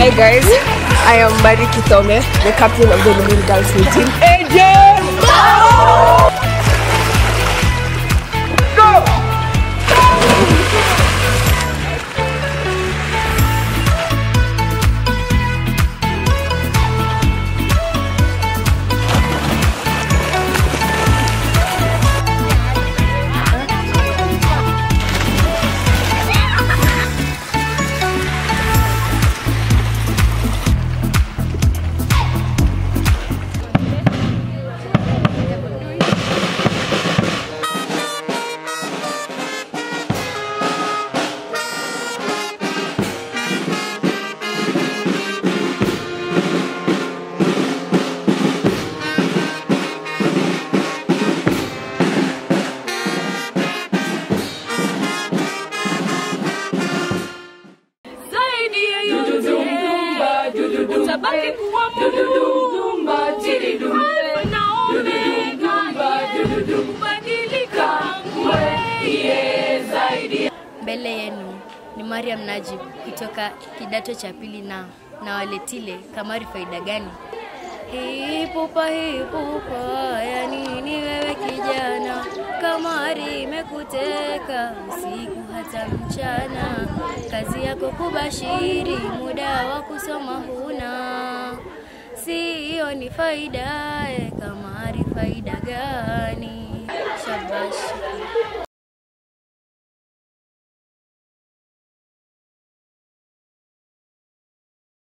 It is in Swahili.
Hi guys, I am Mari Kitome, the captain of the Lumin Girls team. AJ! zaidi ya yote utabaki kuwa Mungu Alfa na Omega kubadilika wewe zaidi Mbele yenu ni Mariam Najib kutoka kidato cha pili na na waletile kamari faida gani? Hipupa hipupa, ya nini wewe kijana? Kamari imekuteka usiku hata mchana, kazi yako kubashiri, muda wa kusoma huna, siyo ni faida. eh, Kamari faida gani? Shabashi.